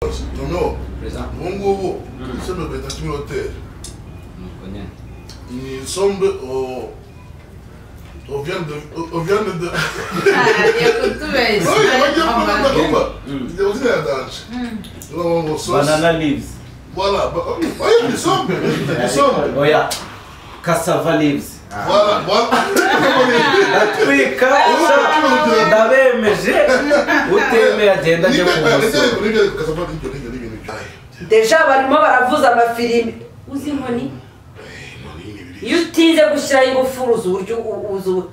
없이 동료 그래서 몽고고 음. 선배 배다 팀을 어때? 음, 그냥 이 선배 어 어비안드 어비안드 Cultura isso. 어이 né? 맞아 맞아 Normal. 맞아 음. 이제 어떻게 해야 돼? Hum. 그럼 뭐 소스 banana leaves. voilà bah, oh, il semble il semble Oh yeah, cassava leaves. voilà voilà Atwika Ah. ndabemeje utemeye agenda ajya kumusura deja barimo baravuza amafilimi uzi inkoni iyo utinze gushyiraho ingufuri uzi uburyo u- uzi ubu-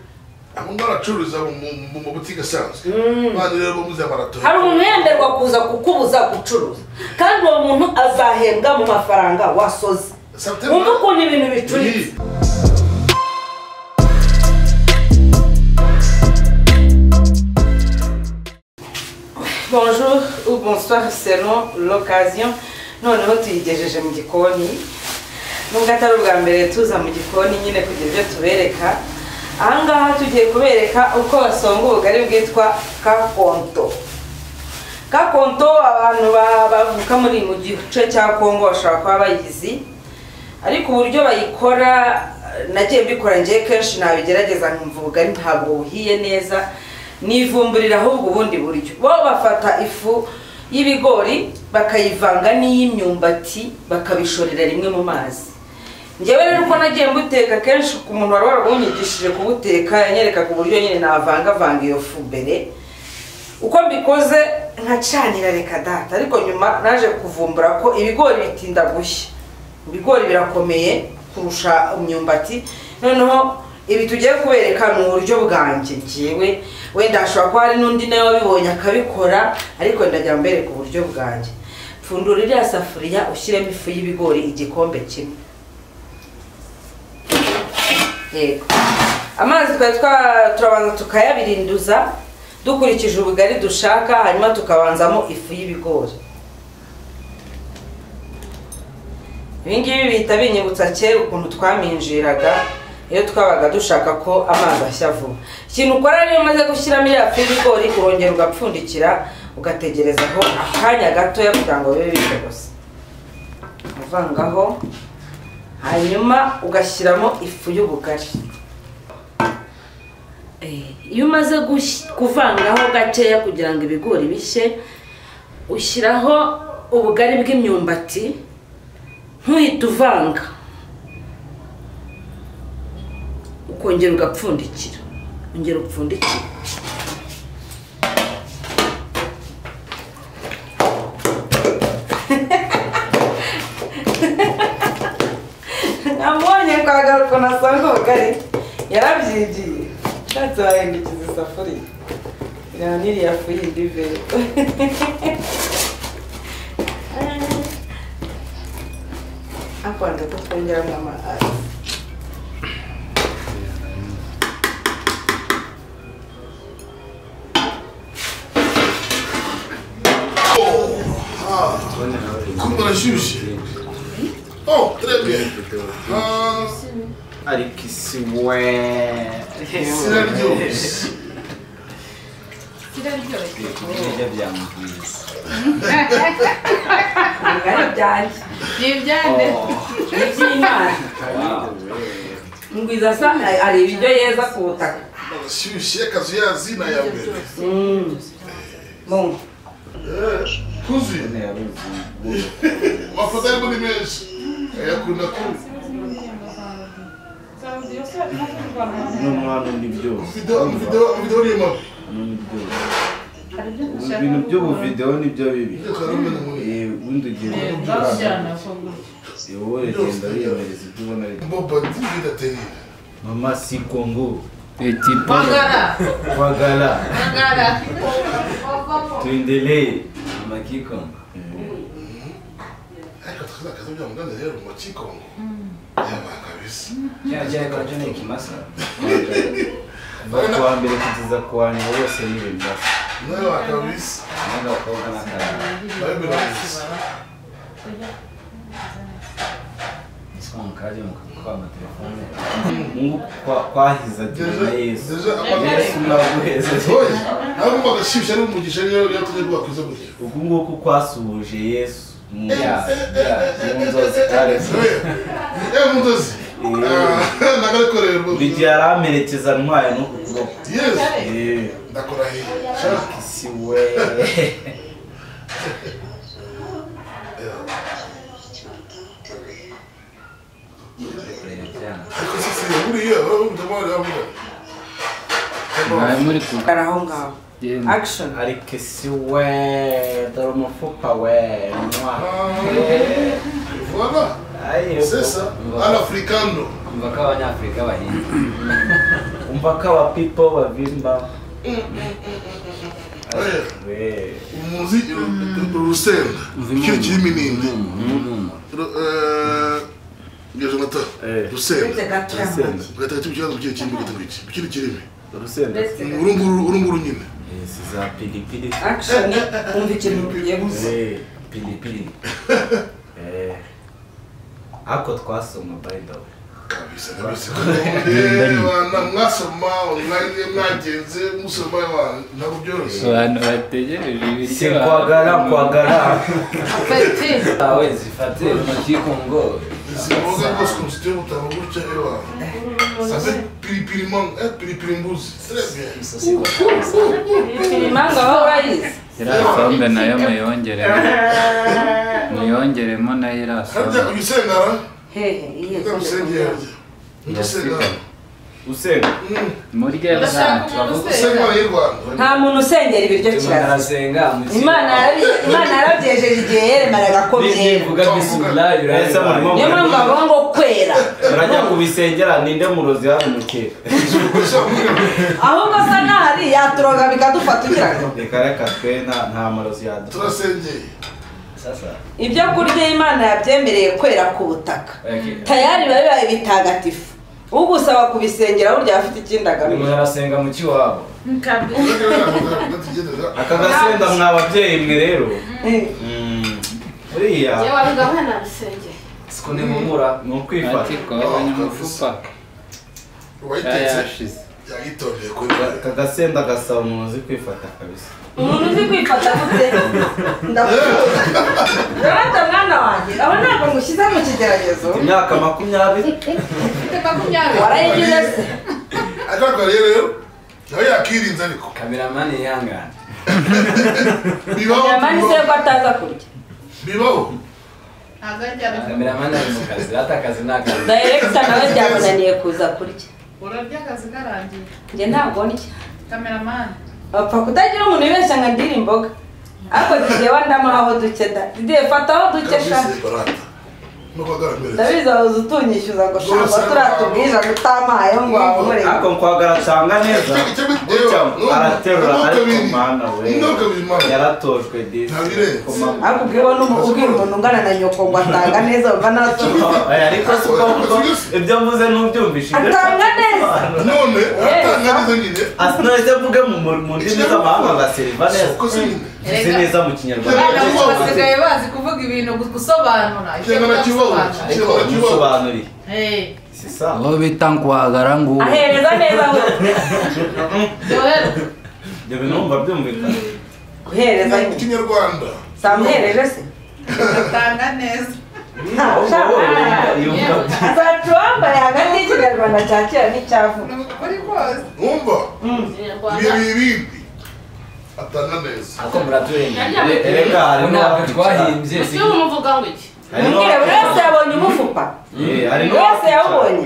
ahantu baracuruza mu- mu- mu mabutike asanzwe Mm. abantu rero bamuze baratora hari umuntu yemerwa kuza kukubuza gucuruza kandi uwo muntu azahembwa mu mafaranga wasoze wumva ukuntu ibintu bicuritse Bonjour ou bonsoir selon l'occasion noneho tuyigejeje mu gikoni nubwo atari ubwa mbere tuza mu gikoni nyine kugira ibyo tubereka ahangaha tugiye kubereka uko basonga ubugari bwitwa kakonto kakonto abantu ba- bavuka muri mu gice cya kongo bashobora kuba bayizi ariko uburyo bayikora eh, nagiye mbikora ngewe kenshi nabigerageza nkumva ubugari ntabwo buhiye neza nivumburira ahubwo ubundi buryo bo bafata ifu y'ibigori bakayivanga n'iy'imyumbati bakabishorera rimwe mu mazi njyewe rero uko nagiye mbuteka kenshi ku muntu wari warabwunyigishije kubuteka yanyerekaga uburyo nyine navangavanga iyo fu mbere uko mbikoze nkacanira reka data ariko nyuma naje kuvumbura ko ibigori bitinda gushya ibigori birakomeye kurusha imyumbati noneho ibi tugiye kubereka ni uburyo bwanjye ngewe wenda hashobora kuba hari n'undi nawe wabibonye akabikora ariko ndagira mbereka uburyo bwanjye pfundura iriya safuriya ushyiremo ifu y'ibigori igikombe kimwe yego amazi twari twa- turabanza tukayabirinduza dukurikije ubugari dushaka hanyuma tukabanzamo ifu y'ibigori ibi ngibi bihita binyibutsa kera ukuntu twaminjiraga iyo twabaga dushaka ko amazi ashya vuba ikintu ukora rero iyo umaze gushyiramo iriya fu y'ibigori urongera ugapfundikira ugategerezaho akanya gatoya kugira ngo bibe bitogose uvangaho hanyuma ugashyiramo ifu y'ubugari Eh, iyo umaze gush- kuvangaho gakeya kugira ngo ibigori bishye ushyiraho ubugari bw'imyumbati ntuhita uvanga ukongera ugapfundikira ongera upfundikira namubonye kwagaruka nasanga ubugari yarabyigiye nshatse wahindukiza isafuriya iriya n'iriya fu yindi imbere akwanza ko twongeramo amazi kumva arashyushye oh très bien Ah, ariko isi we siraryoshye ibiryo byamugize ubugari byanjye biryane ni iby'imana ngwiza asa hari ibiryo yeza ku butaka arashyushye akazu yazina ya mbere Mm. Bom, kuzi yabuze amafoto arimo ni menshi ayakunda kuzi n'umwana undi byose videwo urimo n'undi byose ibintu by'ubuvidewo nibyo bibi Eh, ubundi ugira wowe uragenda wiyemereza ibyo ubona ari byo. bobo ndidateri mama si kongo Bangara. kwagara Bangara. tuendelee 아마키콘 ariko tukaza akazi bya muganda rero mu kikongo yabaye kabisa 제가 제가 그전에 김마사 kuva ku wa mbere kugeza ku wa nyuma bose ni ibintu nawe kabisa 내가 거기 나타나 nawe kabisa 스콘카 kaje mukakuba amatelefone mungu kwa- kwahiza ati na yesu Deja yesu amagara. naguheza Oya, nawe wumvaga ashimishwa n'umugisha niyo niyo tujya rwakwiza umugisha. uku nguku kwasuhuje yesu mu Yeah, mu nzozi kare Eh, Mudozi. Ah, Nagakorera buri rwose. gihe aramperekeza ntwaye n'uku kuboko Yes. Eh, Ndakurahiye. ariko si we Ariko si si buriya urumva mwana wamuga. mwari muri ku Hari aho ngaho action ariko si we dore umufuka we mwa Voilà. Ayo, C'est ça. Un africano. mva ko abanyafurika bahinga umva ko aba people bavimba Eh, we Umuziki urusenda. Ikintu kirimo ininde. Ru- eh, Ngiye Jonathan. Eh. Rusenda. urusenda Ugahita ugahita ikibazo kigiye kirimo ugahita ugahita. Ikindi kirimo. urusenda Urunguru urunguru nyine. Eh, si za pilipili action wumva ikintu ugiye gusa Eh, pilipili Eh, ako twasoma by the way Kabisa kabisa. Eh, bana, Mwasoma online mwagenze musoma wa- ntabwo byoroshye. abantu bategereje si ibiryo kwagara kwagara Feti. kwawe zifate intoki ku ngo Izi mboga rwose ukuntu ziteye ubutaka gutya ewa. Sabe piripiri mango, eh piripiri mbuzi. Très bien. impanga aho urayizi iriya sombe nayo muyongeremo muyongeremo nayo iriya sombe Harya uyisengara? hehe iyihe Nda usengera harya. Uyisengara. usenda Mm, murye Ndashaka bwana umuntu Usengera usengera. y'u Rwanda. nta muntu usengera ibiryo imana kirazira arasenga imana yarabi- Imana yarabyejeje igihe yaremeraga ko byera bivuga bisubira Ese murimo niyo mpamvu murimo- bavuga ngo kwera murajya kubisengera ninde murozi hano mukera ahubwo asa naho ari yaturoga bikadufata ugira ngo reka reka twe nta nta murozi yaduha Turasengeye. sasa ibyo kurya imana yabyemereye kwera ku butaka Okay. tayari biba bibaye bitagatifu ugusaba kubisengera burya aba afite ikindi umuntu agamije arasenga mu kiwabo Nkabe. aka gasenda mwa babyeyi mwe rero Eh. Mm, uriya Yewe abigabana bisengera. siko ntimpumura ni ati ukwifata ko abanyamufupa Wayitetse. yayashize Yagitondeye kuri aka gasenda gasaba umuntu uzi kwifata kabisa umuntu uzi kwifata gute ndakuzi rwanda mwana wanjye aba ntabwo ngushyize mu kigeragezo imyaka makumyabiri Mfite makumyabiri. warayigize se Ariko ariko rero nawe yakirinze ariko. kameramani yihangana Bibaho. yamanitse ko ataza kurya Bibaho. Agarya. kameramani ari mu kazi ata akazi ni akazi dayiregita nawe byamunaniye kuza kurya Urarya akazi karangiye. njye ntabwo ndya Kameramani. bapfa kutagira umuntu wibeshya nka ndira imboga ariko zigiye wandamuha aho duke da zigiye fata aho duke sha Kabisa barata. Nuko agaramereza. ndabizi wabuze utunyishyuza ngo shamba turiya tubwija kutamayeho ngo wabumure ako nkwagara nsanga neza gutya araterura ariko mana we yaratojwe disi koma ariko ubwira n'umu- ubwira umuntu ungana na nyoko ngo atanga neza wumva ntasoza Oya, ariko si ko ko ibyo mvuze ntubyumvishije atanga neza none uratangaza nyine asinahise mvuge mu mu- mu ndimi z'amahanga ngaseriva neza ukoze nyine mvuze neza mu kinyarwanda Abana benshi basigaye bazi kuvuga ibintu gusobanura. Ikinyarwanda kibaho ariko kibaho kibaho umusobanuriye Eh. si sawa aho bita nkwagara ngubu ahereza neza we Joel. ibyo bintu wumva byumvikana guhereza Mu kinyarwanda samuhereje se Uratanga neza. Ahubwo wowe yumva- yumva azacu wambaye hagati y'ikinyarwanda cya kera n'icyavuga Uri kose. wumva Ikinyarwanda. ibyo bibindi atanga neza ako muraturengera erega ubu harimo ntabwo abakicara twahimbye Ese ubu muvuga ngo iki? harimo mubwire buri wese yabonye umufupa Eh, hari buri wese n'uwakicara- yawubonye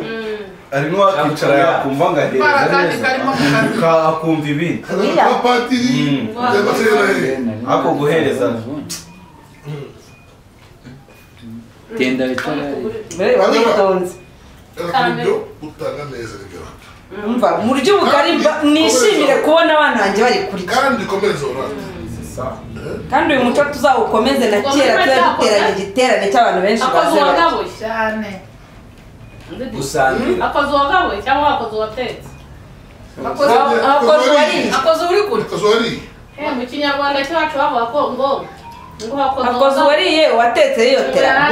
hari n'uwakicara yakumva ngo ahereza Akabara kandi neza karimo mu kanwa. Ka- akumva ibindi hagati ka patiri Mm. by'amasezerano ako guhereza tenda bitarari muri witonze uburyo utanga neza bigaragara umva mu buryo bugari mba- nishimire kubona abana banjye bari kurya kandi ukomeze urate kandi uyu muco tuzawukomeze na kera tuba duteranye igiterane cy'abantu benshi akoze baze barya uwagabuye Cyane. gusangira akoze uwagabuye cyangwa akoze uwatetse Akoze Aho- aho akoze uwariye. akoze uri kurya akazi wari Eh, mu kinyarwanda cyacu bavuga ko ngo ngo hakoze hakoze uwariye watetse yiyotera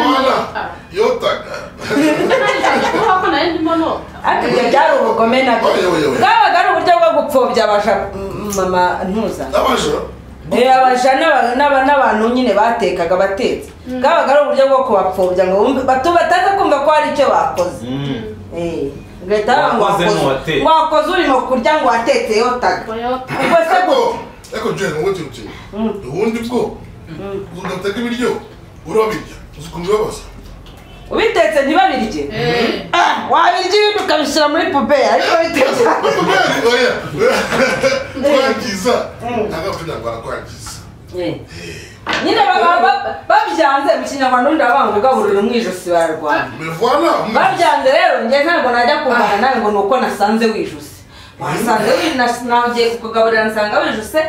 yotaga ngo hako nayo ndimo nota ariko ibyo byari ubugome nabyo Oyoyoyo. bwabaga ari uburyo bwo gupfobya abaja mama ntuza n'abajura Eh, abaja n'aba- n'aba- n'abantu nyine batekaga batetse bwabaga ari uburyo bwo kubapfobya ngo bumve batu- bataza kumva ko hari icyo bakoze Mm. Eh, ugahita baba ngo Wakoze wakoze- n'uwatetse. ngo wakoze urimo kurya ngo watetse yotaga ngo yota ubwo se ariko gute ariko jane wowe kintu kimwe ubundi bwo udateka ibiryo urabirya uzikumva ibibazo ubitetse ntibabirye Eh, Ah, wabirya ibindi ukabishyira muri puberi ariko bitetse oya kwangiza ntabwo abafite ntabwo barakwangiza nyine bakaba ba- babyanze mu kinyarwanda undi abanga ugaburira mu ijosi bararwana mivana babyanze rero njye ntabwo najya kumvana nawe ngo ni uko nasanze wijuse wasanze wi- nas- nagiye kukugaburira nsanga wijuse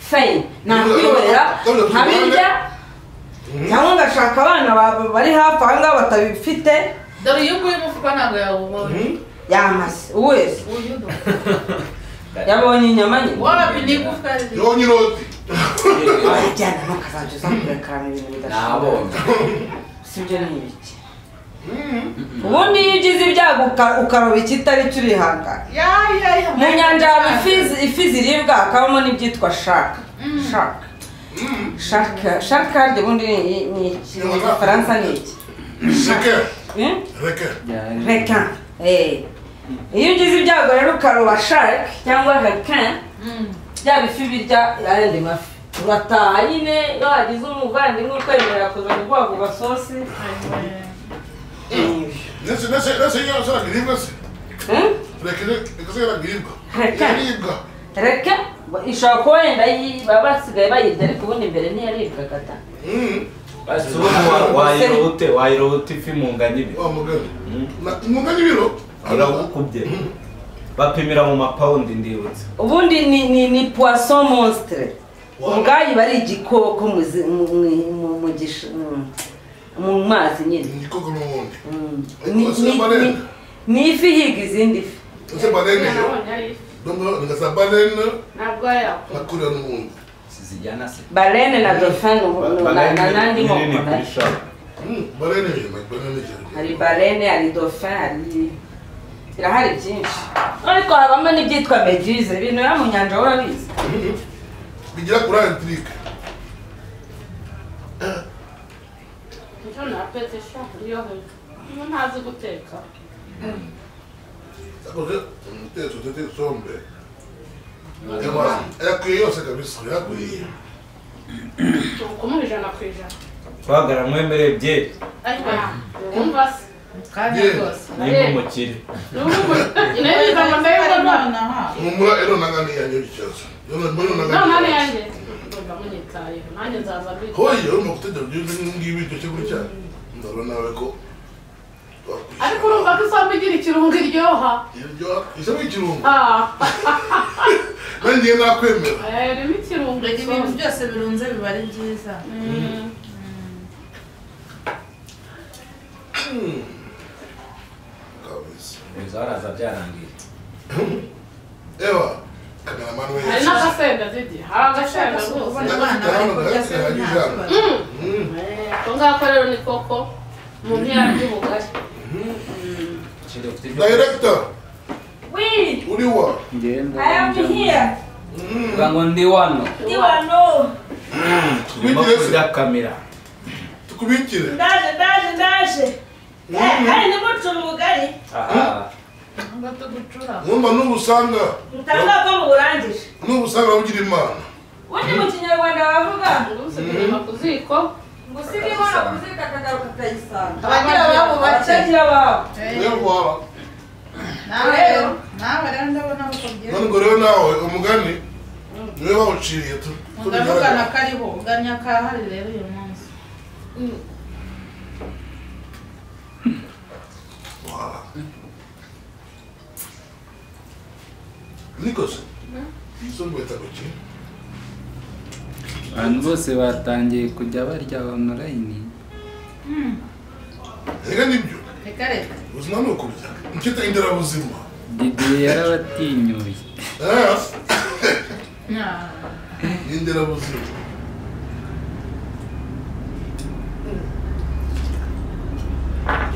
fayini nakwihorera nkabirya cyangwa ngashaka abana ba- bari hafi aha ngaha batabifite dore iyo uguye umufuka ntabwo yawubonye yamaze wese uyu ndo yabonye inyama nyine warabi ni igufwa riri yonye iroti wajyana ntukazajya uza kurekarana ibintu bidashoboka nabonye si ibyo ni ibiki ubundi iyo ugize ibyago uka- ukaroba ikitari cyo urihangana yaya mu nyanja haba ifi- ifi ziribwa hakabamo n'ibyitwa shaka shaka shaka shaka harya ubundi ni- ni- ni iki mu gifaransa ni iki reke Eh? reke requin Eh. iyo ugize ibyago rero ukaroba shark cyangwa requin bya bifi birya ayandi mafi urataha nyine iyo wagize umuvandimwe ukwemerera kuza kuguhagurwa sosi ndetse ndetse ndetse iyo ashaka ibiribwa se Eh? reke reke se yarabiribwa Reke. yaribwa reke ishobora kuba wenda yi- baba basigaye bayirya ariko ubundi mbere ntiyaribwaga ta Basi ubu wayiro ute wayiro ute ifi mu ngano ibiri wa mugani umugani ibiro uragukubye bapimira mu mapawundi ndibutse ubundi ni ni ni poisson monstre ubwayi iba ari igikoko mu zi- mu- mu- mu- mu gish- mu- mu mazi nyine ni koko n'ubundi Mm. Ariko Ni- si ni- banene. ni- ni ifi ihiga izindi fi ese banene yo nabonye ari ifi noneho ngasa banene ntabwo yawe nakurira n'ubundi sizijyana se barene na dolphin ubu- na- na na nandi moko na- Mm, banene yo banene yo hari barene hari dolphin hari birahari byinshi ariko habamo n'ibyitwa meduse ibintu biba mu nyanja wowe urabizi bigira kuri antirike nicyo napetse shaka niyo hejuru niba ntazi guteka yakoze umutetsi utete isombe yakwiye yose kabisa yakwiye ukumuha ijana ku ijana twagara mwemereye bye ariko wumva se kandi Yeah. rwose nimba umukire nayo ijana nayo ndabona umumura ero nanga niyanyo ikibazo yona mbona nanga none yanjye ngomba munyitayeho nanjye nzaza mbita hoye urimo gutegera ibyo ngibi ibyo cyo gutya ndabona nawe ko wakwishyura. ariko urumva ko isombe igira ikirungo iryoha iryoha isa n'ikirungo Ah, nanjye nakwemera eh, ririmo ikirungo ibintu isombe byose birunze biba ari byiza Mm. kabisa inzu haraza byarangiye ewa kamera manuwe hari n'agasenda zigi hari agasenda rwose ko ngako rero ni koko umuntu yarya ubugari shira ufite ibyo director we uri wa ngenda i am here uvuga ngo ndi wano ndi wano turimo kurya kamera tukubikire ndaje ndaje ndaje Eh, hari nimucura ubugari aha ngo tugucura mwumva n'ubusanga mutangaza ko muburangije n'ubusanga ugira imana ubundi mu kinyarwanda bavuga ngo usigaye inyuma ku ziko ngo usige inkono ku ziko akagaruka akayisanga abagira ababo bake abatagira ababo niyo waba nawe rero nawe rero ndabona ko byiza nubwo rero nawe umugani niwe wawuciriye tu- ndavugana tubigaragara kariho uganya kahari rero uyu munsi Waba. niko se yisumbuye tagoki abantu bose batangiye kujya barya onorayini reka nibyo reka reka ubuzima ni ukurya nicyo inderabuzima didiye yarabatinyuye Eh, Nah. ni inderabuzima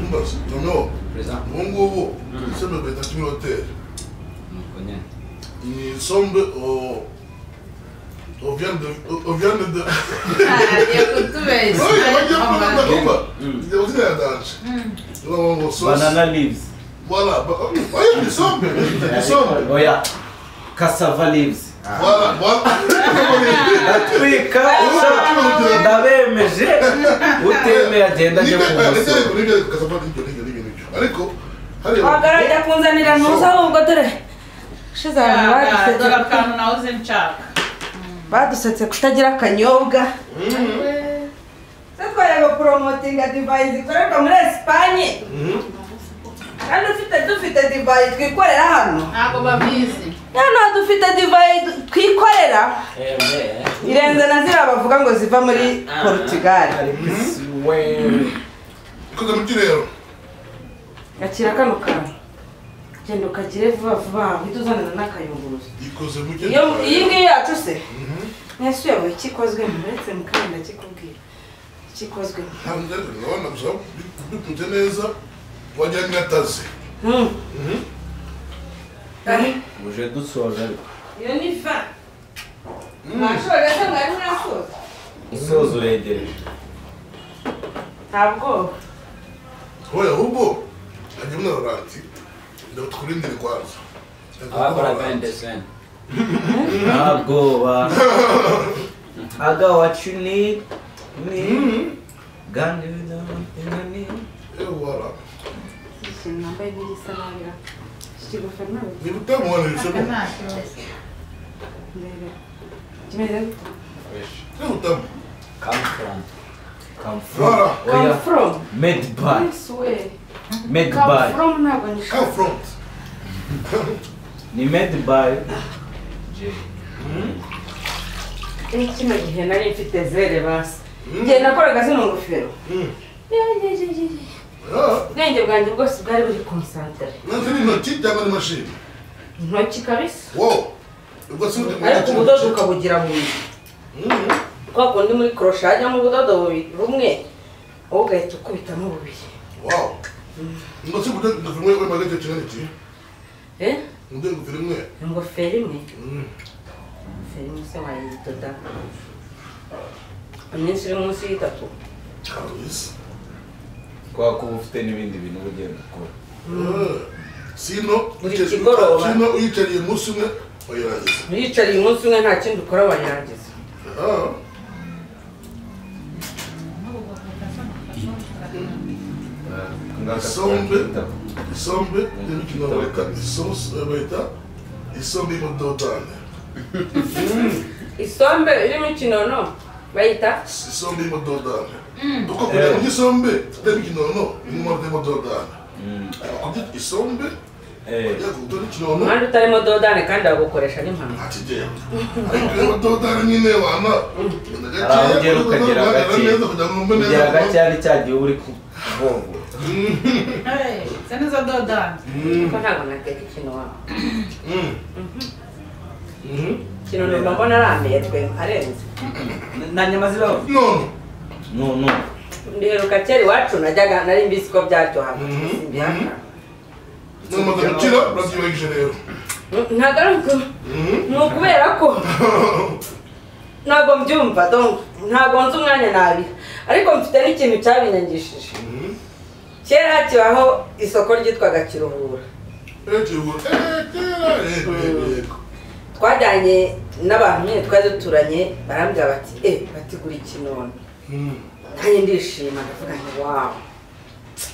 mbaza noneho ubu ngubu sembe bahita kimi hoteli ni sombe o o viande o viande de oye bajya kureba kumba njye ubuzima yadanje urabona ngo sosi banana leaves voilà oye ni sombe ni sombe oya cassava leaves voilà voilà ndatwika ndabemeje utemeye agenda ajya ku musoro ariko wagarajya kunzanira ntuzi ahubwo dore ushize abantu dore badusetse akantu nawe uzi nshaka badusetse kutagira akanyobwa se twareba poromotinga divayi zikorerwa muri esipanye kandi ufite dufite divayi twikorera hano ntabwo babizi hano dufite divayi twikorera irenze na ziriya bavuga ngo ziva muri porutugali ari kwisi wewe ikoze mu kirere gakira kano kantu genda ukagire vuba vuba uhite uzanana n'akayunguruzo ikoze mu iyo iyi kirere ngiyi yacu se mwese uyoboye ikikozwe mu uretse mukanda kikubwira ikikozwe mu ntabwo byari urabona gusa bikunze neza wagira ngo ataze Hmm. Ari, uje dusoje ariko iyo ni va mwashobora se mwari murasoza umusozo uregereje nta bwoba wowe ahubwo hajya umwana ati ndakurindire kwanza abakora bendeseni nta bwoba aga wacu ni ni gandi ni voilà ikintu nambaye n'igisa nabi ra iki gofero ntabwo ni utamubonera ntabwo isomo nta kibazo ndebe kimeze gute ni utamu kamufurani kamfura voilà oya come from made by yes we made come by from ntabwo nishaka come front ni made by kino gihe nari mfite zere basi igihe nakoraga zino ngofero Mm. yejejeje Ah, ubwenge bwanjye bwose bwari buri konsantere nanze ni intoki cyangwa ni mashini intoki kabisa wo ubwo si undi ariko ubudodo ukabugira mu nzu kwa kundi muri koroshe hajyamo ubudodo bubiri rumwe wowe ugahita ukubitamo bubiri wow ngo si ubudodo dufite imwe magana cyenda iki Eh? ubudodo dufite imwe ingofero imwe Mm. ingofero imwe se wayidoda iminsi iri munsi y'itatu kabisa kubera ko uba ufite n'ibindi bintu uba ugenda ukora Eh. sino Buri uyica- kigoroba. sino uyicariye umunsi umwe wayirangiza uyicariye umunsi umwe nta kindi ukora wayirangiza Ah. Isombe. isombe n'imikino bayita isosi bayita isombe y'amadodane isombe irimo ikinono bayita isombe y'amadodane uko kujya mu gisombe n'imikinono n'umwana y'amadodane kujya isombe Eh, kujya ku rutonde ikinono umuhanda utarimo dodane kandi bagukoresha n'impanuka ntakigenda ariko y'amadodane nyine wana hari aho ugera ukagera gake kugera gake ari cya gihe uba uri kubogora Hey, se nizo dodani kuko ntabwo nateka ikinono ikinono mba mbona arambuye twe arenze nta nyama zibaho none no no ndiheruka kera iwacu najyaga nari mbizi ko byaryohaga Mhm. simbihakana namaze gukira urabyibagije rero ntabwo ari uko ni ukubera ko ntabwo mbyumva donc ntabwo nzi umwanya nabi ariko mfite n'ikintu cyabinyangishije kera hakibaho isoko ryitwaga kiruhura twajyanye n'abantu nyine twari duturanye barambwira bati e batigura ikinono nanjye ndishima ndavuga nti wawu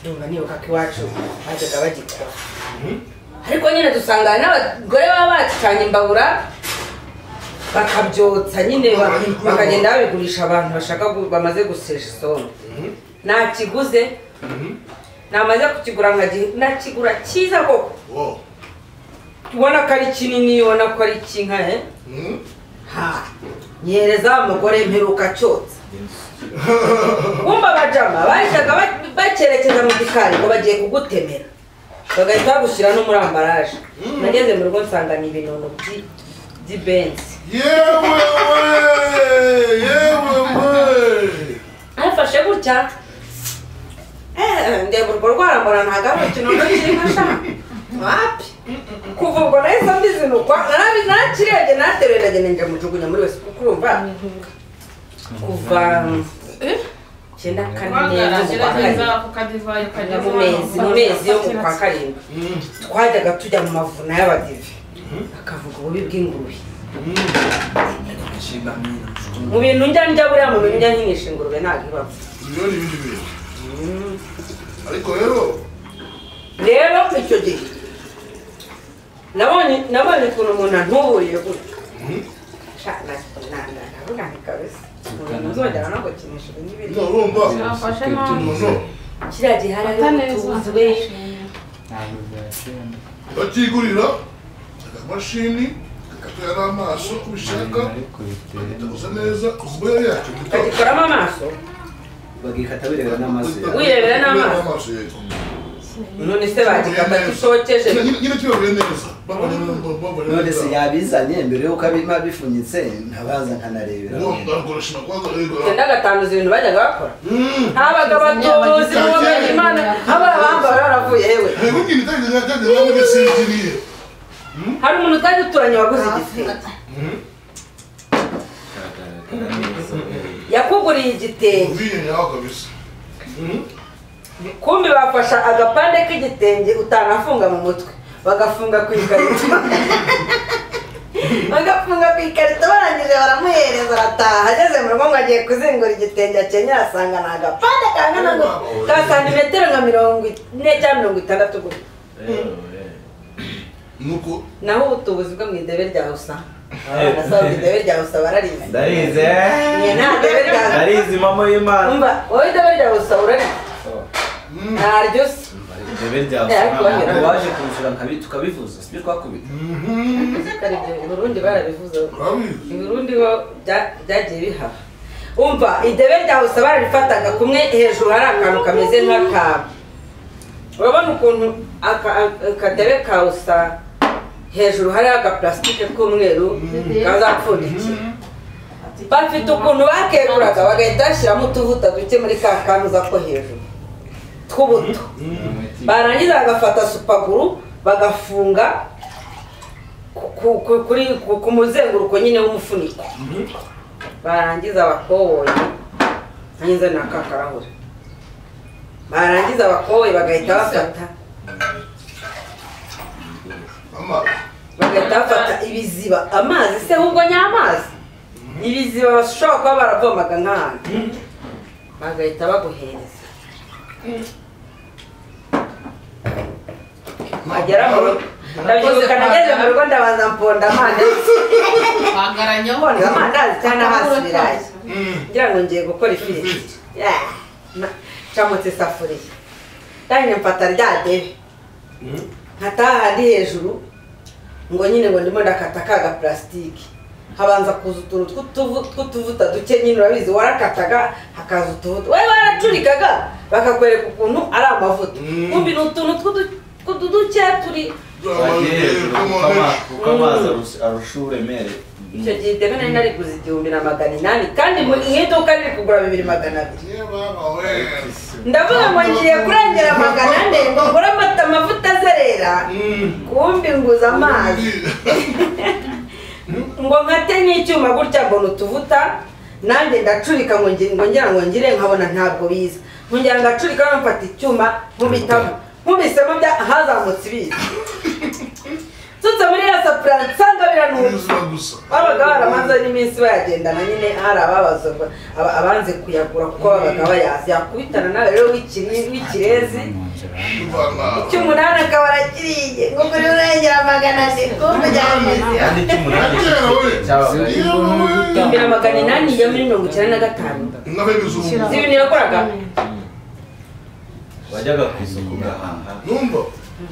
ndumva nibuka ko iwacu bajyaga bagikora ariko nyine dusangana n'abagore baba bacanye imbabura bakabyotsa nyine ba- Barabikura. bakagenda babigurisha abantu bashaka gu- bamaze guseja isombe nakiguze namaze kukigura nkagihe nakigura cyiza koko ubona ko ari kinini ubona ko ari kinka eh? ha nyereza wa mugore mperuka cyotsa wumva abajama bahitaga ba- bakerekeza mu gikari ngo bagiye kugutemera bagahita bagushyira no muri ambaraje nageze mu rugo nsanga ni ibinono by- by'ibenzi yewe we yewe we nafashe gutya ndeba urwo rwarambura ntabwo ari urukino rw'ikinga sha wapi kuva ubwo nahise mbizinukwa narakirebye nateruye ndagenda njya mujugunya muri wese kuko urumva kuva icyenda kane neza mu kwa karindwi mu mezi mu mezi yo mu kwa karindwi twajyaga tujya mu mavuna y'abadive akavuga ububi bw'ingurube mu bintu njya njya buriya muntu njya nkinisha ingurube ntabwo ibaho ibindi bindi bintu ariko rero rero icyo gihe nabonye nabonye ukuntu umuntu antuburiye gutya ntabwo kabisa umuntu uzongera no gukinisha ibi ngibi urumva Nafashe umuntu kiriya gihe hari Ata ariho neza. tubuzi we bakigurira akamashini kakatwera n'amaso uko ubishaka ukagusa neza ubwo yari yacyo akagikoramo amaso bagikata birebera n'amaso yawe wirebera n'amaso yego none se bagikata kisokeje Nyine- nyine tuyoboye neza babone babone none se yabizanye mbere y'uko abima bifunyitse ntabaza nkanarebera ngarukoresha nakwaza rego icyenda gatanu izi bintu bajyaga bakora Mm. habaga abatozi bumenye imana abana bambara baravuye yewe rego nyine kandi kandi nawe bisinziriye hari umuntu utari uturanye waguze igitenge yakuguriye igitenge ubiye nyaho kabisa kumbi bafasha agapande k'igitenge utanafunga mu mutwe bagafunga ku ikarito bagafunga ku ikarito barangije baramuhereza arataha ageze mu rugo ngo agiye kuzingura igitenge akenyera asanga ni agapande kangana ngo ka santimetero nka mirongo ine cyangwa mirongo itandatu gusa nuko naho ubutubuzi bwo mu idebe rya usa abana saba mu idebe rya usa bararize ndarize Njye nta debe rya ndarize mama y'imana umva wowe idebe rya usa urarize ntaryo se ndebe rya Eh, usanga ariko banyura. waje kumusura nkabi tukabivuza sibyo twakubita Kandi ibyo i burundi barabivuze urabizi i burundi ho bya- byagiye bihaba umva idebe rya usa bararifataga kumwe hejuru hari akantu kameze nk'akaba urabona ukuntu aka- akadebe ka usa hejuru hariho agaparasitike k'umweru kazapfundikiye bafite ukuntu bakeguraga bagahita bashyiramo utuvuta duke muri ka kantu uza ko hejuru tw'ubuto barangiza bagafata supaguru bagafunga ku- ku- ku- kuri ku- ku muzenguruko nyine w'umufuniko barangiza bakoboye nyinze na ka karahuri barangiza bakoboye bagahita bafata mama bagahita bafata ibiziba amazi se ahubwo ni amazi ibiziba bashobora kuba baravomaga nk'ahantu bagahita baguhereza wagera mu rugo ndabyibuka nageze mu rugo ndabanza mponda amandazi Bagaranyamo. mponda amandazi cyangwa hasi ibirayi ngira ngo ngiye gukora ifiriti Yeah. Na- ncamutse isafuriya ndangije mfata rya debe nkataha handi hejuru ngo nyine ngo ndimo ndakata ka gaparasitike habanza kuza utuntu tw'utuvu- tw'utuvuta duke nyine urabizi warakataga hakaza utuvuta we baracurikaga bakakwereka ukuntu ari amavuta Mm. kumbi ni utuntu tw'udu- tw'ududuke turi Urabizi, wagiye hejuru come kuko on, ama- eh. kuko amazi arus- arusha uburemere icyo gihe iteme nari nariguze igihumbi na magana inani kandi mu mu iduka riri kugura bibiri magana abiri Yeah, mama, we. ndavuga ngo ngiye kurengera magana ane ngo ngure amata amavuta azerera kumbi nguza amazi ngo nkate n'icyuma gutya mbona utuvuta nanjye ndacurika ngo ngi- ngo ngira ngo ngire nkabona ntabwo biza nkongera ngacurika nkafata icyuma nkubitamo nkubisemo bya hazamutse ibizi nsutse muri ya sapura nsanga biranuka Ubuzima gusa babaga baramaze n'iminsi bayagendana nyine hari ababazwa aba- abanze kuyagura kuko babaga bayazi yakubitana nawe rero w'ikiri- w'ikirezi Imana. cy'umunani akaba arakiriye ngo kuri urengera magana ane kumbe byamizi kandi cy'umunani Kera, we. cyabaga Yeah, we. imbere magana inani ya muri mirongo icyenda na gatanu Inka y'ibizungu. si ibintu yakoraga wajyaga ku isoko ugahaha Numva?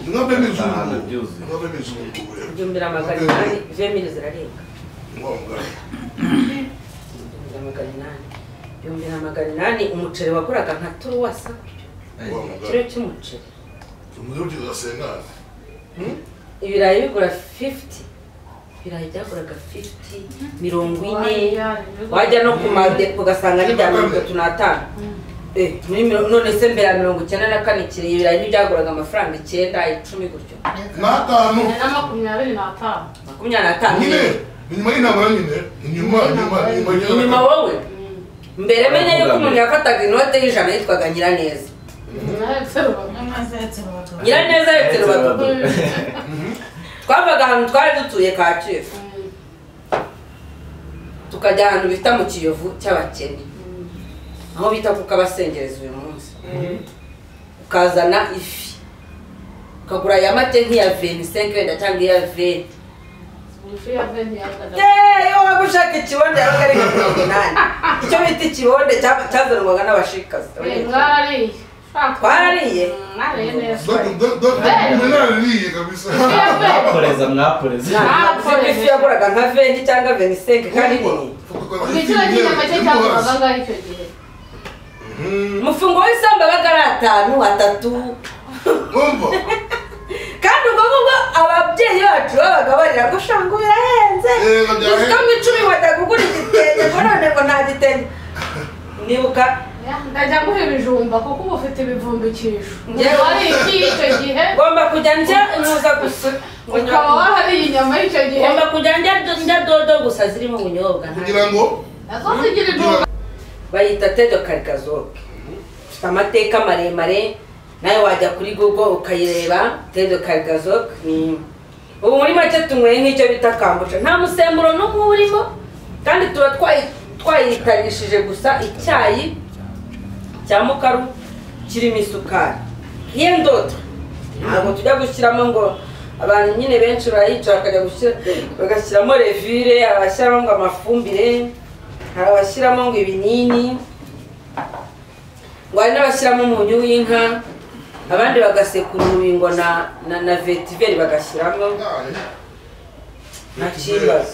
Inka y'ibizungu. Ahantu byuzuye. Inka y'ibizungu, we. ibyumbira magana inani vemiri zirarenga Ngombwa. ibyumbira magana inani ibyumbira magana inani umuceri wakoraga nka turuwasa Ngombwa. ikiro cy'umuceri Umuriro ukiza sengana. ibirayi bigura 50 ibirayi byaguraga 50 mirongo ine wajya no ku madepo ugasanga ni bya mirongo itatu n'atanu none se mbere ya mirongo icyenda na kane kire ibirayi ntibyaguraga amafaranga icyenda icumi gutyo n'atanu na makumyabiri n'atanu makumyabiri n'atanu nyine inyuma y'intambara nyine inyuma inyuma inyuma inyuma wowe mbere menya yuko umuntu yafataga inote y'ijana yitwaga nyiraneza nyiraneza yetse rubavu twavaga ahantu twari dutuye kacyiru tukajya ahantu bita mu kiyovu cy'abakene aho bita ku kabasengereza uyu munsi ukazana ifi ukagura ya mate nk'iya veni senkwenda cyangwa iya veni iyo waba ushaka ikibondo yawe ari nka mirongo inani icyo bita ikibondo cyazanwaga n'abashikazi twarariye mwaporeza mwaporeza ntabwo ifi yaguraga nka veni cyangwa venisenke kandi nini nicyo kinyama cye cyagurwaga angahe icyo gihe umufungo w'isamba baga ari atanu atatu umva kandi ubwo ngubwo ababyeyi bacu babaga barira ngo ushanga birahenze Yego, byahenze. ufite mu icumi wajya kugura igitenge ngo none ngo nta gitenge nibuka ndajya nguha ibijumba kuko uba ufite ibivumbikisho Njyewe- wari iki icyo gihe ngomba kujya njya ntuza gusa ngo nywa- ukaba wahariye inyama y'icyo gihe ngomba kujya njya njya dodo gusa zirimo ubunyobwa nta- kugira ngo nazo zigira intungamubiri bayita tedo karikazoke ufite amateka maremare nawe wajya kuri google ukayireba tedo karikazoke ni ubu muri make tunyweye nk'icyo bita kambusha nta musemburo n'umwe urimo kandi tuba twayi- twayitanishije gusa icyayi cya mukaru kirimo isukari iyo ndodo ntabwo tujya gushyiramo ngo abantu nyine benshi barayica bakajya gushyira bagashyiramo revire abashyiramo ngo amafumbire hari abashyiramo ngo ibinini ngo hari n'abashyiramo umunyu w'inka abandi bagasekura urubingo na na na vetiveri bagashyiramo nta kibazo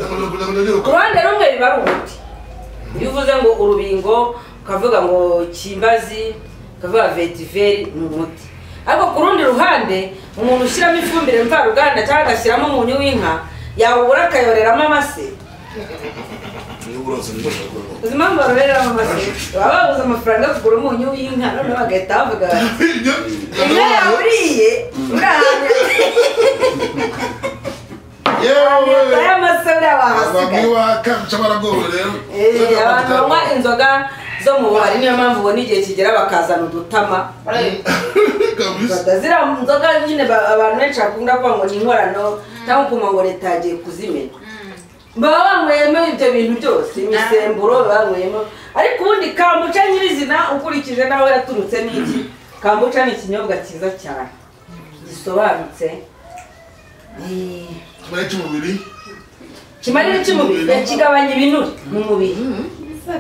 ku ruhande rumwe biba ari umuti iyo uvuze ngo urubingo ukavuga ngo kimbazi ukavuga vetiveri ni umuti ariko ku rundi ruhande umuntu ushyiramo ifumbire mvaruganda cyangwa agashyiramo umunyu w'inka yawubura akayoreramo amase uzi impamvu baroreramo amase baba babuze amafaranga yo kugura umunyu w'inka noneho bagahita bavuga bati inka yawe uriye uri ahantu leta y'amase buriya bahasigaye Eh, abantu banywa inzoga zo mu bubari niyo mpamvu ubona igihe kigera bakazana udutama Fata ziriya nzoga nyine ba- abantu benshi bakunda kuvuga ngo ni inkorano cyangwa ukumva ngo leta yagiye kuzimena baba banyweyemo ibyo bintu byose imisemburo baba banyweyemo ariko ubundi kambuca nyirizina ukurikije n'aho yaturutse n'iki kambuca ni ikinyobwa cyiza cyane gisobanutse Eh, kimarira iki umubiri kigabanya ibinure mu mubiri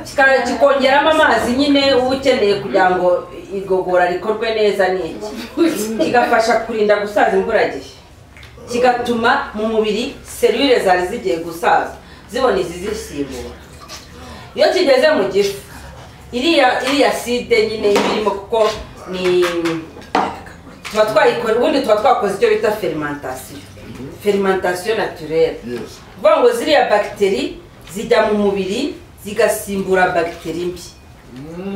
Kika- kikongeramo amazi nyine uba ukeneye kugira ngo igogora rikorwe neza ni iki kigafasha kurinda gusaza imburagihe kigatuma mu mubiri serire zari zigiye gusaza zibona izizisimbura iyo kigeze mu gifu iriya iriya side nyine iba irimo kuko ni tuba twayikora ubundi tuba twakoze icyo bita ferimantasiyo ferimantasiyo naturere kuvuga ngo ziriya bagiteri zijya mu mubiri zigasimbura bagiteri mbi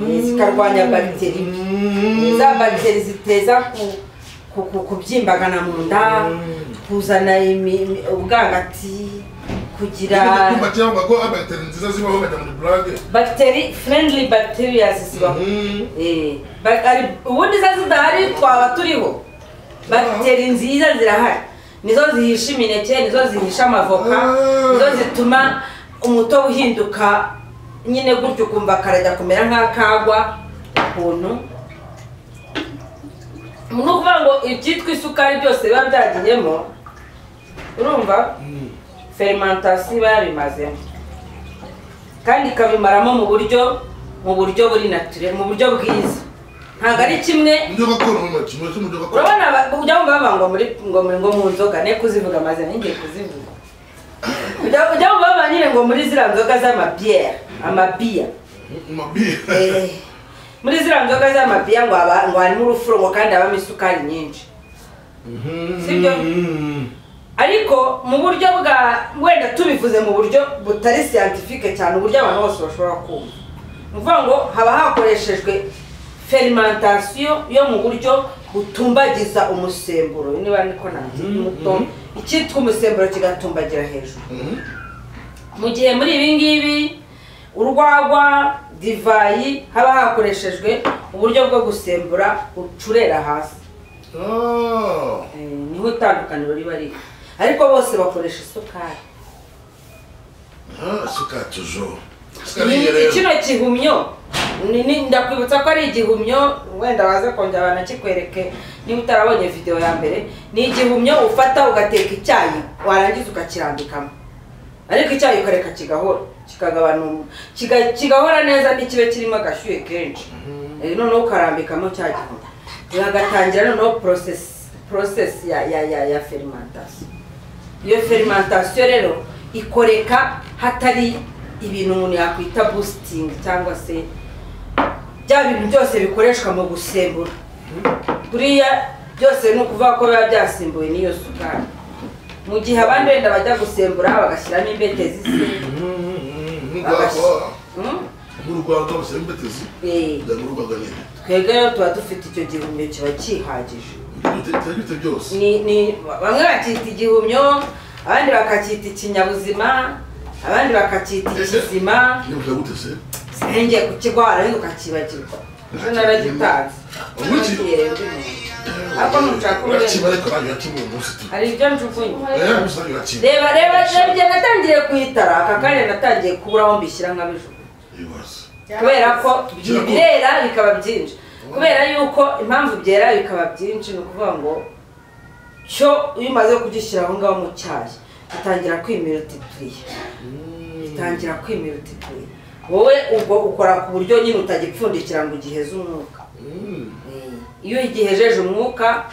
Eh, zikarwanya bagiteri mbi za bagiteri ziteza ku- ku- ku- kubyimbagana mu nda kuzana imi- imi- ubwangati kugira bagiteri friendly bacteria zibaho Eh, ba- ari- ubundi zo zidahari twaba turiho bagiteri nziza zirahari nizo zihisha imineke nizo zihisha amavoka nizo zituma umutobe uhinduka nyine gutyo ukumva karajya kumera nk'akagwa ukuntu ni ukuvuga ngo ibyitwa isukari byose biba byagiyemo urumva ferimantasiyo iba yabimazemo kandi ikabimaramo mu buryo mu buryo buri naturere mu buryo bwiza ntabwo ari kimwe urabona aba- ujya wumva bavuga ngo muri ngo muri ngo mu nzoga ne kuzivuga amazina ngiye kuzivuga ujya ujya wumva bavuga nyine ngo muri ziriya nzoga z'amabiyeri amabiya Eh, muri ziriya nzoga z'amabiya ngo haba- ngo harimo urufuro ngo kandi habamo isukari nyinshi sibyo ariko mu buryo bwa wenda tubivuze mu buryo butari siyantifike cyane uburyo abantu bose bashobora kumva ni ukuvuga ngo haba hakoreshejwe ferimantasiyo yo mu buryo butumbagiza umusemburo niba niko nanjye icyitwa umusemburo kigatumbagira hejuru mu gihe muri ibi ngibi urwagwa divayi haba hakoreshejwe uburyo bwo gusembura ucurera hasi niho itandukaniro riba riri ariko bose bakoresha isukari isukari tujoro kino gihumyo ndakwibutsa ko ari igihumyo wenda waze kongera banakikwereke niba utarabonye videwo ya mbere ni igihumyo ufata ugateka icyayi warangiza ukakirambikamo ariko icyayi ukareka kigahora kikagabanura kigahora neza ntikibe kirimo agashyuhe kenshi noneho ukarambikamo cya gihumyo uragatangira noneho porosesi ya ferimantasiyo iyo ferimantasiyo rero ikoreka hatari ibintu umuntu yakwita busitingi cyangwa se bya bintu byose bikoreshwa mu gusembura buriya byose ni ukuvuga ko biba byasimbuwe n'iyo sukari mu gihe abandi wenda bajya gusembura bagashyiramo imbete z'isi twebwe rero tuba dufite icyo gihumyo kiba kihagije bamwe bakita igihumyo abandi bakacyita ikinyabuzima abandi bakacyita ikizima ngiye kukirwara ariko ukakibagirwa ejo naragitanze ariko ntushaka hari ibyo njugunye reba reba ibyo natangiye kuyitara aka kanya natangiye kubura aho mbishyira nkabijugunya kubera ko birera bikaba byinshi kubera yuko impamvu byera bikaba byinshi ni ukuvuga ngo cyo iyo umaze kugishyira aho ngaho mu cyayi utangira kwimilitipuriya utangira kwimilitipuriya wowe ubwo ukora ku buryo nyine utagipfundikira ngo ugiheze umwuka iyo ugihejeje umwuka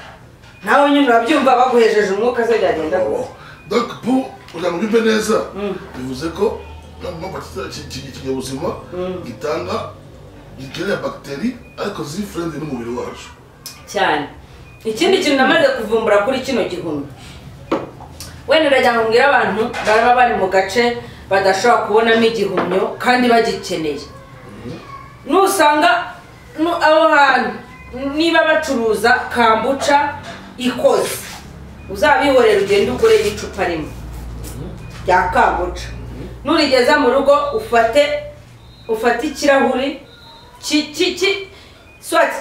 nawe nyine urabyumva baguhejeje umwuka se byagenda gusa doc pu kugira ngo ubyumve neza bivuze ko ikinyabuzima gitanga gikenera bagiteri ariko ziri furendi n'umubiri wacu cyane ikindi kintu namaze kuvumbura kuri kino gihumbi wenda urajya ngo abantu baba bari mu gace badashobora kubonamo igihumyo kandi bagikeneye nusanga aho hantu niba bacuruza kambuca ikoze uzabihorera ugende ugure icupa rimwe rya kambuca nurigeza mu rugo ufate ufate ikirahuri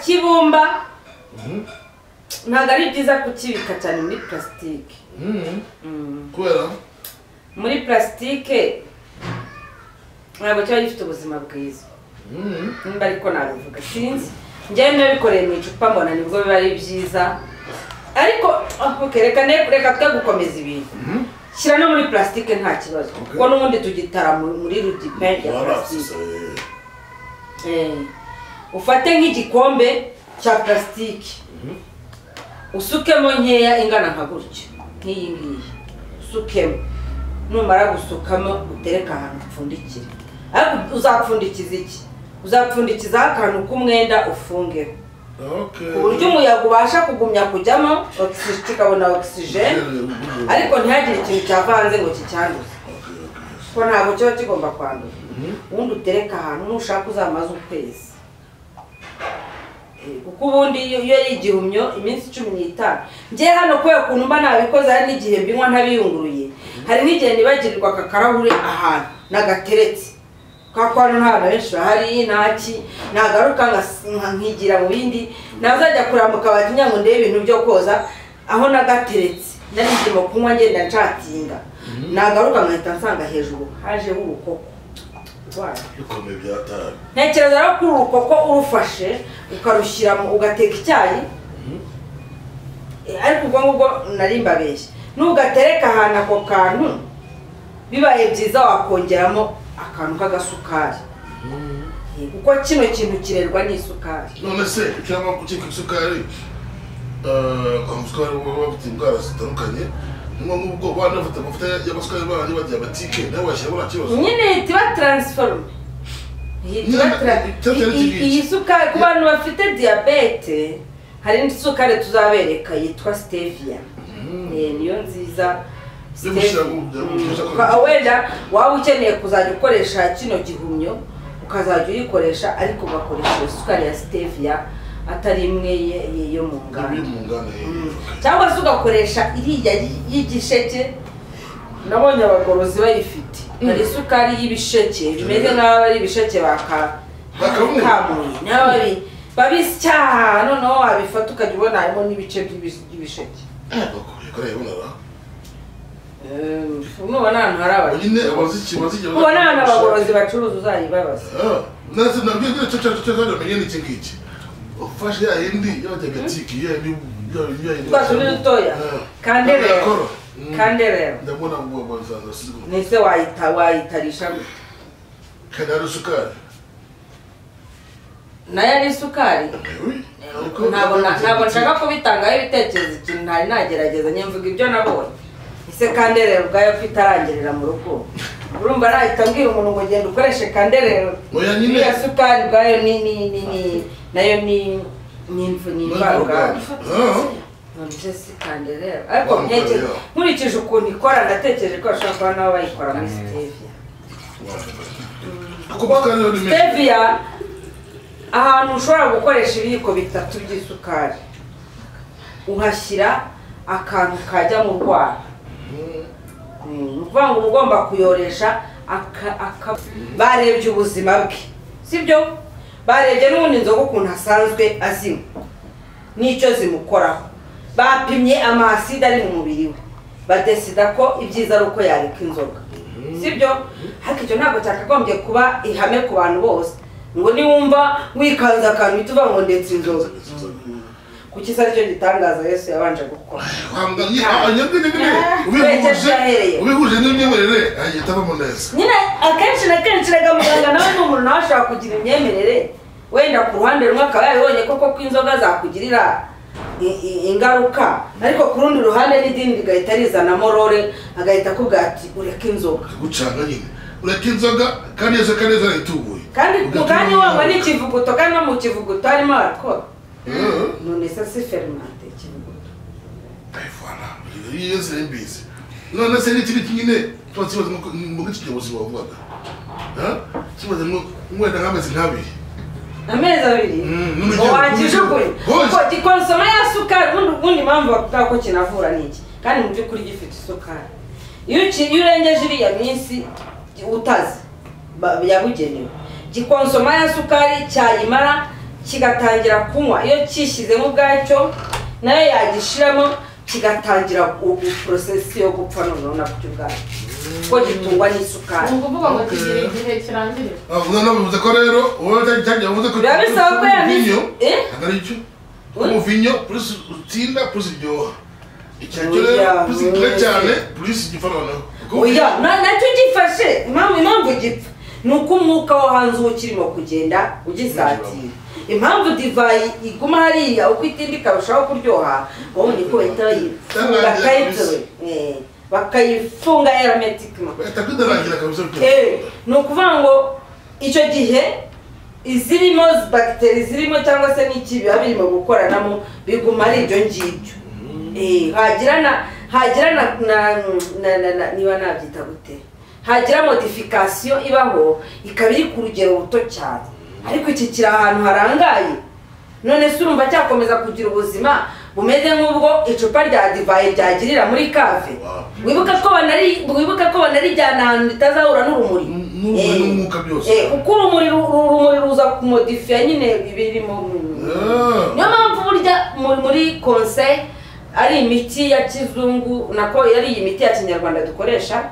cy'ibumba ntabwo ari byiza kukibika cyane muri purasitike kubera muri purasitike ntabwo kiba gifite ubuzima bwiza nimba ariko nabivuga sinzi njyewe nabikoreye mu icupa mbona nibwo biba ari byiza ariko reka reka twe gukomeza ibintu shyira no muri purasitike nta kibazo kuko n'ubundi tugitara muri rudipe ya purasitike ufate nk'igikombe cya purasitike usukemo nkeya ingana nka gutya nk'iyi ngiyi usukemo numara gusukamo utereke ahantu upfundikire ariko uzapfundikiza iki uzapfundikizaho akantu k'umwenda ufungeho ku buryo umuyaga ubasha kugumya kujyamo kikabona ogisijeni ariko ntihagire ikintu cyavanze ngo kicyanduze kuko ntabwo kiba kigomba kwandura ubundi utereke ahantu nushaka uzamaze ukwezi kuko ubundi iyo ari igihumyo iminsi cumi n'itanu ngewe hano kubera ukuntu mba ntabikoze hari n'igihe mbinywa ntabiyunguruye hari n'igihe nibagirirwa aka karahuri ahantu nagateretse kwa kwa ntabwo benshi bahari ntaki nagaruka nkigira mu bindi nazajya kureba mu kabati ngo ndebe ibintu byo koza aho nagateretse nari ndimo kunywa ngenda nshatinga nagaruka nkahita nsanga hejuru hajeho urukoko ntekereza rero ko uru rukoko urufashe ukarushyiramo ugateka icyayi ariko ubwo ngubwo nari mbabeshye n'ugatereka ahantu ako kantu bibaye byiza wakongeramo akantu k'agasukari kuko kino kintu kirerwa n'isukari none se cyangwa gukeka isukari amasukari baba bafite indwara zitandukanye niyo nk'ubwo banafata amavuta y'amasukari banjye ba diyabatike nawe washyiramo nta kibazo nyine ihita iba taransiforume iyi sukari ku bantu bafite diyabete hari indi sukari tuzabereka yitwa siteviya niyo nziza wenda waba ukeneye kuzajya ukoresha kino gihumyo ukazajya uyikoresha ariko ugakoresha iyo sukari ya siteviya atari imwe ye- ye- yo mu iri nganda mu nganda Mm. cyangwa se ugakoresha iriya y- y'igisheke nabonye abagorozi bayifite hari isukari y'ibisheke bimeze nk'aho ari ibisheke baka Bakamuye. bakamuye. Niyo babi- babisya noneho wabifata ukajya ubona harimo n'ibice by'ibi- by'ibisheke bakore kare yabonara Eh, nubona ahantu hari abakiriya nyine abaziki baziki ubona ahantu abagorozi bacuruza uzayibabaza nase nabwiye cyo cyo cyo cyo menye ni iki ngiki ufashe ya yindi yajyaga tiki ya ni ya ya twa tuni dutoya kandi rero kandi rero ndabona ngo bazaza sigo nese wayita wayitarisha gute kanaro sukari nayo ari isukari ntabwo na- ntabwo nshaka kubitangaho ibitekerezo ikintu ntari nagerageza nyemvuga ibyo nabonye ese kanderero ubwayo ko itarangirira mu rugo urumva nahita mbwira umuntu ngo genda ukoreshe kanderero Oya, nyine. iriya sukari ubwayo ni ni ni ni nayo ni ni imvu- ni imvaruganda none se si kanderero ariko Wa mugabo nkeke- yawe. nkurikije ukuntu ikora ndatekereje ko bashobora kuba nabo bayikora muri siteviya kuko kanaro ni menshi steviya ahantu ushobora gukoresha ibiyiko bitatu by'isukari uhashyira akantu kajya mu rwara Mm, ni ukuvuga ngo uba ugomba kuyoresha aka- aka- barebye ubuzima bwe sibyo barebye n'ubundi inzoga ukuntu asanzwe azinywa n'icyo zimukoraho bapimye amasida ari mu mubiri we badesida ko ibyiza ari uko yareka inzoga sibyo ariko icyo ntabwo cyakagombye kuba ihame ku bantu bose ngo niwumva wikanze akantu uhita uvuga ngo ndetse inzoga kuki se aricyo gitangaza yesu yabanje gukora wambwiye anyabwe n'imwe ubihuje ubihuje n'imyemerere ahita avamo neza nyine akenshi na kenshi rega muganga nawe ni umuntu nawe ashobora kugira imyemerere wenda ku ruhande rumwe akaba yaribonye koko ko inzoga zakugirira i- i- ingaruka ariko ku rundi ruhande n'idini rigahita rizana morore agahita akubwira ati ureke inzoga gucanga nyine ureka inzoga kandi iyo nzoga neza itubuye kandi kandi wanywa n'ikivuguto kandi no mu kivuguto harimo arakora none se si ferimante ikivuguto ayivana iyo yose mbizi none se n'ikindi kinyine tuba kibaza mu gice kiyobozi wavugaga kibaza ngo wenda nk'amezi nk'abiri amezi abiri Mm, ngo n'umuryango- wakijugunya Hose. kuko gikonsoma ya sukari ubundi ubundi impamvu bakubwira ko kinavura ni iki kandi mu by'ukuri gifite isukari iyo uki- iyo urengeje iriya minsi utazi ba- yabugenewe gikonsoma ya sukari cyayimara kigatangira kunywa iyo kishyizemo ubwacyo nayo yagishiramo kigatangira porosesi yo gupfa noneho nabyo ubwacyo kuko gitungwa n'isukari ni ukuvuga ngo Okay. kigira igihe kirangirira avuga navuze ko rero wowe cyangwa yavuze ko biba bisaba ko ya minsi uvinyo eh? ntabwo ari cyo umuvinyo plus utsinda plus iryoha icyacyo rero Oya, plus gikora oya. cyane plus gipfa noneho oya na- nacyo gifashe impamvu impamvu gipfa ni uko umwuka wo hanze uba ukirimo kugenda ugisatira impamvu divayi iguma hariya uko itinda ikarushaho kuryoha wowe niko bahita bayifunga Tangaza kayitore Eh, bakayifunga hermeticement bahita kudarangira kabisa Eh, ni ukuvuga ngo icyo gihe izirimo bagiteri zirimo cyangwa se n'iki biba birimo gukoranamo biguma ari ibyo ngibyo Eh, hagira na hagira na na- na- na- na- niba nabyita gute hagira modifikasiyo ibaho ikaba iri ku rugero ruto cyane ariko iki kiri ahantu harangaye none se urumva cyakomeza kugira ubuzima bumeze nk'ubwo icupa rya divayi ryagirira muri kave wibuke ko banari wibuke ko banarijyana ahantu ritazahura n'urumuri n'urumuri Eh, n'umwuka byose. eh, kuko urumuri ru- ru- urumuri ruza kumodifiya nyine ibirimo Ah. niyo mpamvu burya mu- muri konse ari imiti ya kizungu nako yari iyi miti ya kinyarwanda dukoresha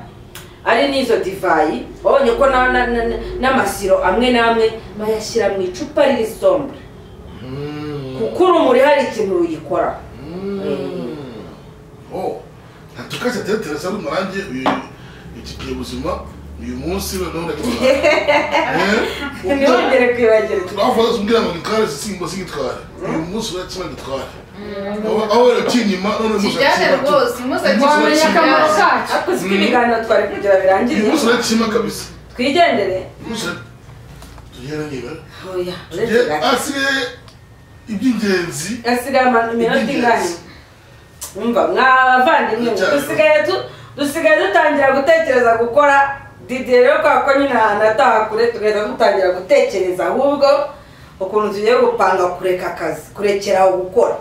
ari n'izo divayi wabonye ko na- na- na- n'amasiro amwe n'amwe bayashyira mu icupa riri sombre kuko urumuri hari ikintu ruyikora Oh, tukajya tero teresa n'umurangi uyu ubuzima uyu munsi noneho ndagitwara ntibongere kwibagirwa turavuga tumbwira ngo gitware simba singitware uyu munsi uretse gitware aho rero kinyuma none musa kijyane rwose umunsi wamenya akamaro akijyane ariko kacyo siko ibiganiro twari kugira uyu birangiye munsi uretse kabisa twigendere uyu munsi tugera niba oya uretse tugera gato asigaye iby'ingenzi hasigaye amanota ingana umva mwabavandimwe mwe, Icyaro. dusigaye tu- dusigaye dutangira gutekereza gukora didiye rero kubera ko nyine ahantu ataha kure tugahita dutangira gutekereza ahubwo ukuntu tugiye gupanga kureka akazi kurekera aho gukora